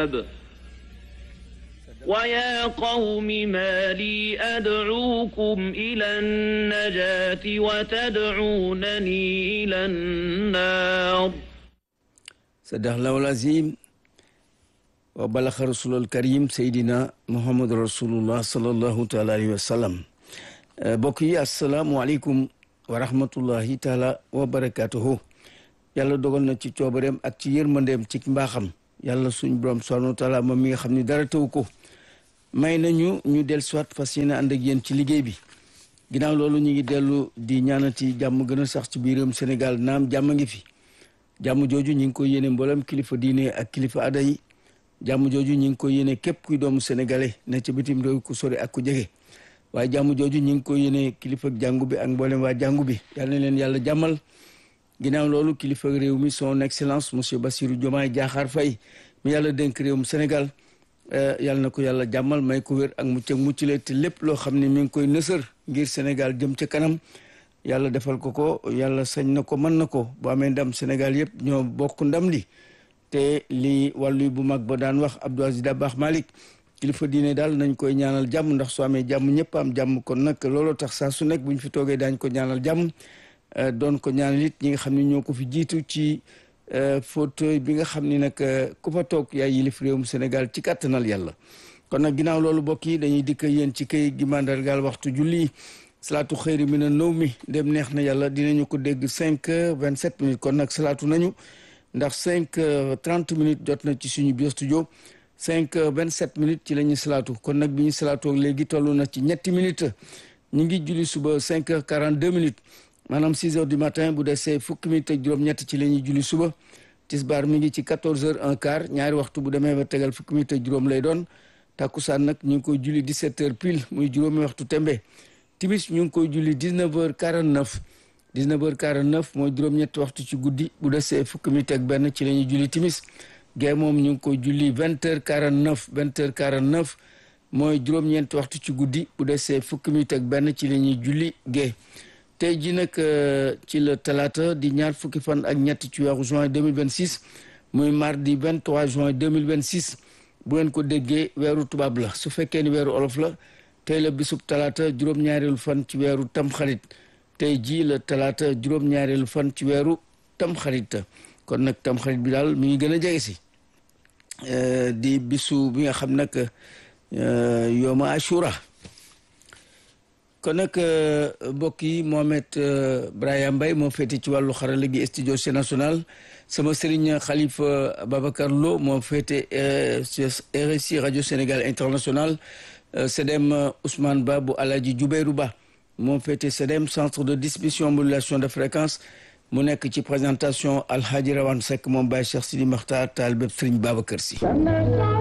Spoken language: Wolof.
الكتاب ويا قوم ما لي أدعوكم إلى النجاة وتدعونني إلى النار صدق الله العظيم وبلغ رسول الكريم سيدنا محمد رسول الله صلى الله تعالى عليه وسلم mbokk yi asalaamualeykum wa rahmatullahi taala wa barakatuhu yàlla dogal na ci coobareem ak ci yërmandeem ci mbaaxam yàlla suñ borom subhanahu wa taala moom mi nga xam ne dara taw ko may nañu ñu del soit fas yéene ànd ak yéen ci liggéey bi ginnaaw loolu ñu ngi dellu di ñaanati jàmm gën a sax ci biiram Sénégal naam jàmm ngi fi jàmm jooju ñu ngi koy yéene mboolem kilifa diine ak kilifa aada yi jàmm jooju ñu ngi koy yéene képp kuy doomu sénégalais ne ca bitim réew ku sori ak ku jege waaye jàmm jooju ñu ngi koy yéene kilifa jàngu bi ak mboolem waa jàngu bi yal na leen yàlla jàmmal ginnaaw loolu kilifa réew mi son excellence monsieur Bassirou Diomaye Diakhar Faye mi yàlla dénk réewum Sénégal yàlla na ko yàlla jàmmal may ko wér ak mucc ak muccule te lépp loo xam ne mi ngi koy nësër ngir Sénégal jëm ca kanam yàlla defal ko ko yàlla sañ na ko mën na ko bu amee ndam Sénégal yëpp ñoo bokk ndam li te li wàllu bu mag ba daan wax Abdou Aziz Dabakh Malick kilifa diine daal nañ koy ñaanal jàmm ndax soo amee jàmm ñëpp am jàmm kon nag looloo tax saa su nekk bu ñu fi toogee daañ ko ñaanal jàmm doon ko ñaanal it ñi nga xam ne ñoo ko fi jiitu ci fauteuil bi nga xam ni nag ku fa toog yaay yilif réewum Sénégal ci kàttanal yàlla kon nag ginnaaw loolu bokk yi dañuy dikk yéen ci kay gi mandargaal waxtu julli salaatu xëyri mi na nëw mi dem neex na yàlla dinañu ko dégg cinq heures vingt sept minutes kon nag salaatu nañu ndax cinq heures trente minutes jot na ci suñu biir studio cinq heures vingt sept minutes ci la ñuy salaatu kon nag bi ñu salaatoo léegi toll na ci ñetti minutes ñu ngi julli suba cinq heures quarante deux minutes maanaam six heures du matin bu desee fukki minutes ak juróom-ñett ci la ñuy julli suba tisbaar mi ngi ci quatorze heures un quart ñaari waxtu bu demee ba tegal fukki minutes ak juróom lay doon takkusaan nag ñu ngi koy julli dix sept heures pile muy juróomi waxtu tembe timis ñu ngi koy julli dix neuf heures quarante neuf dix neuf heures quarante neuf mooy juróom-ñetti waxtu ci guddi bu desee fukki minutes ak benn ci la ñuy julli timis gee moom ñu ngi koy julli vingt heures quarante neuf vingt heures quarante neuf mooy juróom-ñeenti waxtu ci guddi bu desee fukki minutes ak benn ci la ñuy julli gee tey ji nag ci la talaata di ñaar fukki fan ak ñett ci weeru juin 2026 muy mardi 23 juin 2026 bu ngeen ko déggee weeru tubaab la su fekkee ni weeru olof la tey la bisub talaata juróom-ñaareelu fan ci weeru tamxarit tey ji la talaata juróom-ñaareelu fan ci weeru tamxarit kon nag tamxarit bi daal mi ngi gën a jege si di bisu bi nga xam nag yooma ashura kon nag mbokk yi Mohamed Brahima Mbaye moo féete ci wàllu xarala gi studio C national sama sëriñ Khalifa Babacar Lo moo féete RSI rajo Sénégal international CEDEM Ousmane Ba bu Alaji Jubeyru Ba moo féete CEDEM centre de distribution modulation de fréquence mu nekk ci présentation Alhaji Rawane Seck moom Baye Cheikh Sidi Makhtar taal bépp sëriñ Babacar Si